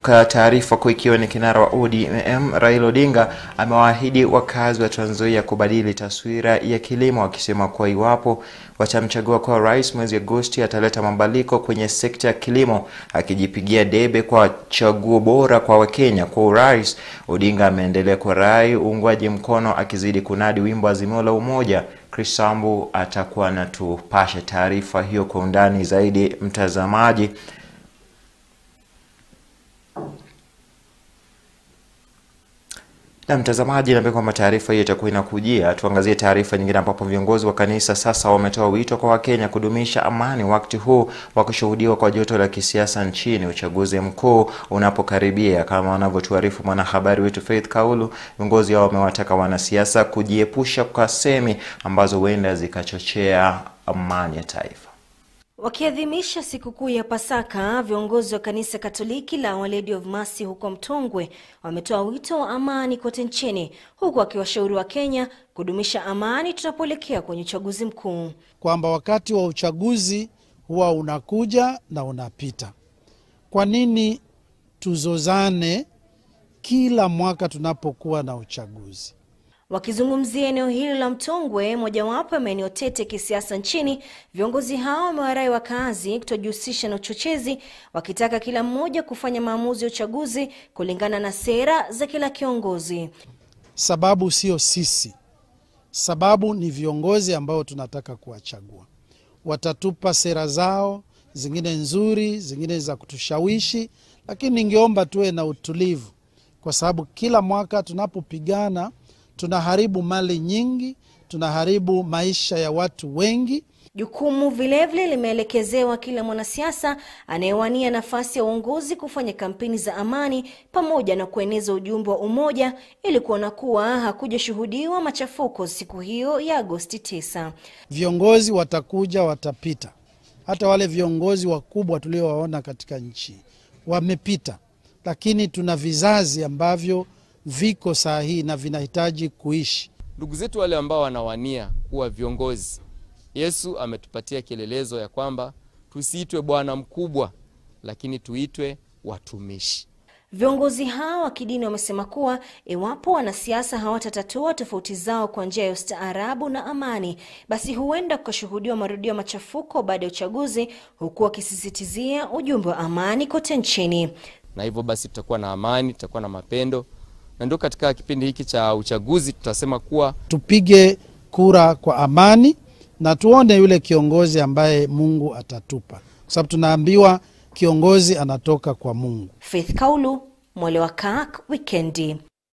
Katika taarifa kuu ikiwa ni kinara wa ODM Raila Odinga amewaahidi wakazi wa Trans Nzoia kubadili taswira ya kilimo, akisema kuwa iwapo watamchagua kuwa rais mwezi Agosti ataleta mabadiliko kwenye sekta ya kilimo, akijipigia debe kwa chaguo bora kwa Wakenya kwa urais. Odinga ameendelea kurai uungwaji mkono, akizidi kunadi wimbo Azimio la Umoja. Chris Sambu atakuwa anatupasha taarifa hiyo kwa undani zaidi, mtazamaji. Na mtazamaji, naambia kwamba taarifa hiyo itakuwa inakujia. Tuangazie taarifa nyingine, ambapo viongozi wa kanisa sasa wametoa wito kwa Wakenya kudumisha amani wakati huu wa kushuhudiwa kwa joto la kisiasa nchini, uchaguzi mkuu unapokaribia. Kama wanavyotuarifu mwanahabari wetu Faith Kaulu, viongozi hao wamewataka wanasiasa kujiepusha kwa semi ambazo huenda zikachochea amani ya taifa. Wakiadhimisha sikukuu ya Pasaka, viongozi wa kanisa Katoliki la Our Lady of Mercy huko Mtongwe wametoa wito wa amani kote nchini, huku wakiwashauri wa Kenya kudumisha amani tunapoelekea kwenye uchaguzi mkuu. Kwamba wakati wa uchaguzi huwa unakuja na unapita. Kwa nini tuzozane kila mwaka tunapokuwa na uchaguzi? Wakizungumzia eneo hili la Mtongwe, mojawapo ya maeneo tete kisiasa nchini, viongozi hao wamewarai wakazi kutojihusisha na uchochezi, wakitaka kila mmoja kufanya maamuzi ya uchaguzi kulingana na sera za kila kiongozi. Sababu sio sisi, sababu ni viongozi ambao tunataka kuwachagua. Watatupa sera zao, zingine nzuri, zingine za kutushawishi, lakini ningeomba tuwe na utulivu, kwa sababu kila mwaka tunapopigana tunaharibu mali nyingi, tunaharibu maisha ya watu wengi. Jukumu vilevile limeelekezewa kila mwanasiasa anayewania nafasi ya uongozi kufanya kampeni za amani pamoja na kueneza ujumbe wa umoja ili kuona kuwa hakujashuhudiwa machafuko siku hiyo ya Agosti 9. Viongozi watakuja, watapita. Hata wale viongozi wakubwa tuliowaona katika nchi wamepita, lakini tuna vizazi ambavyo viko saa hii na vinahitaji kuishi. Ndugu zetu wale ambao wanawania kuwa viongozi, Yesu ametupatia kielelezo ya kwamba tusiitwe bwana mkubwa, lakini tuitwe watumishi. Viongozi hao wa kidini wamesema kuwa iwapo wanasiasa hawatatatua tofauti zao kwa njia ya ustaarabu na amani, basi huenda kukashuhudiwa marudio ya machafuko baada ya uchaguzi, huku wakisisitizia ujumbe wa amani kote nchini. Na hivyo basi tutakuwa na amani, tutakuwa na mapendo na ndio katika kipindi hiki cha uchaguzi tutasema kuwa tupige kura kwa amani na tuone yule kiongozi ambaye Mungu atatupa, kwa sababu tunaambiwa kiongozi anatoka kwa Mungu. Faith Kaulu, Mwale wa Kak, Wikendi.